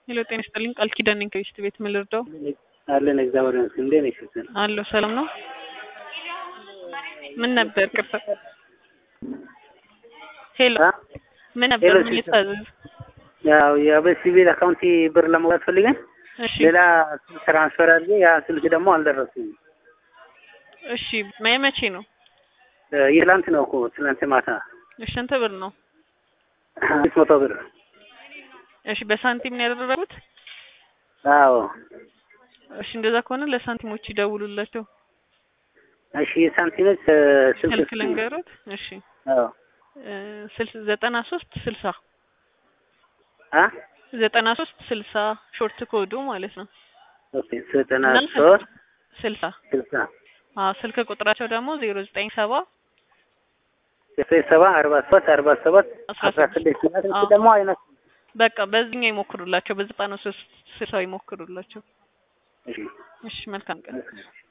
ሄሎ ጤና ይስጥልኝ ቃል ኪዳን ነኝ ከቤስት ቤት ምን ልርዳው? አለን እግዚአብሔር ይመስገን። እንዴት ነሽ? እህት? አለሁ ሰላም ነው። ምን ነበር ቅርታ? ሄሎ አ? ምን ነበር ሄሎ ምን ሲስተር። ልታዘዝ? ያው የበሲቪል አካውንቲ ብር ለመውጣት ፈልገን እሺ ሌላ ስልክ ትራንስፈር አድርጌ ያ ስልክ ደግሞ አልደረሰኝም። እሺ መ- መቼ ነው? እ፣ የትላንት ነው እኮ ትላንት ማታ እሺ ስንት ብር ነው? አምስት መቶ ብር። እሺ በሳንቲም ነው ያደረጉት? አዎ እሺ እንደዛ ከሆነ ለሳንቲሞች ይደውሉላቸው። እሺ የሳንቲሞች እ፣ ስልክ ስልክ ስጡኝ። ልንገሩት። እሺ አዎ እ፣ ስልስ ዘጠና ሶስት ስልሳ አ ዘጠና ሶስት ስልሳ ሾርት ኮዱ ማለት ነው። ኦኬ ዘጠና እና ሶስት ስልሳ ስልሳ አዎ ስልክ ቁጥራቸው ደግሞ ዜሮ ዘጠኝ ሰባ ዘጠኝ ሰባ አርባ ሰባት አርባ ሰባት አስራ አስራ ስድስት ስድስት ማለት አዎ። ደግሞ አይነት በቃ በዚህኛው ይሞክሩላቸው። በዘጠና ሶስት ስልሳ ይሞክሩላቸው። እሺ እሺ መልካም ቀን። እሺ